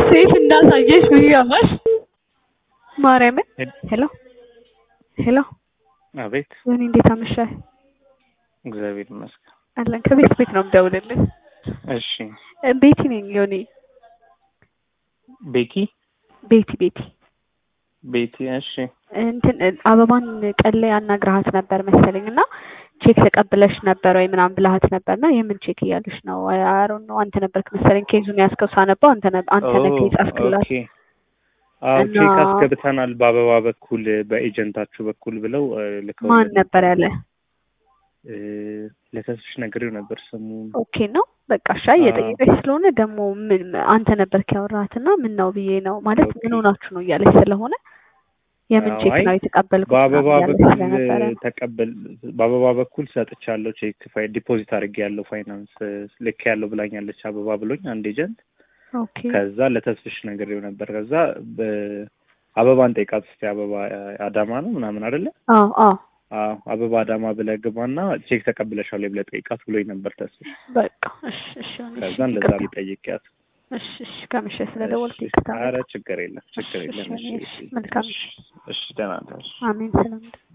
ሴት እንዳሳየሽ ብያማሽ ማርያምን። ሄሎ ሄሎ፣ አቤት። ዮኒ እንዴት አመሻህ? እግዚአብሔር ይመስገን። አለን ከቤት ቤት ነው የምደውልልህ። እሺ ቤቲ ነኝ ዮኒ። ቤኪ ቤቲ ቤቲ ቤቲ። እሺ እንትን አበባን ቀን ላይ አናግረሃት ነበር መሰለኝ እና ቼክ ተቀብለሽ ነበር ወይ ምናምን ብልሃት ነበር እና የምን ቼክ እያለሽ ነው? አሮን ነው አንተ ነበርክ መሰለኝ ኬዙን ያስከው ሳነባው አንተ ነህ አንተ ነህ ኬዝ አስክላት ኦኬ። አዎ እና- ቼክ አስገብተናል በአበባ በኩል በኤጀንታችሁ በኩል ብለው ልከው ማን ነበር ያለ? ለተስፍሽ ነግሬው ነበር ስሙን ኦኬ ነው በቃ እሺ። እየጠየቀች ስለሆነ ደግሞ ምን አንተ ነበርክ ያወራሃት እና ምን ነው ብዬ ነው ማለት ምን ሆናችሁ ነው እያለች ስለሆነ የምን አዎ፣ ቼክ አይ ነው የተቀበልኩት በአበባ ምናምን እያለች በኩል ስለነበረ ተቀበል በአበባ በኩል ሰጥቻለሁ ቼክ ፋይ ዲፖዚት አድርጌ ያለው ፋይናንስ ልክ ያለው ብላኛለች አበባ ብሎኝ አንድ ኤጀንት ኦኬ ከዛ ለተስፍሽ ነግሬው ነበር ከዛ በ- አበባን ጠይቃት እስኪ አበባ አዳማ ነው ምናምን አይደለ አዎ አዎ አዎ አበባ አዳማ ብለህ ግባና ቼክ ተቀብለሻል ወይ ብለህ ጠይቃት ብሎኝ ነበር ተስፍሽ በቃ እሺ እሺ ሆነ እሺ ከዛ እንደዛ ይቅርታ። ሊጠይቅያት እሺ እሺ ከመሸ ስለደወልኩ ይቅርታ ኧረ ችግር የለም ችግር እሺ፣ የለም እሺ፣ እሺ መልካም እሺ እሺ ደህና ነሽ አሜን ሰላም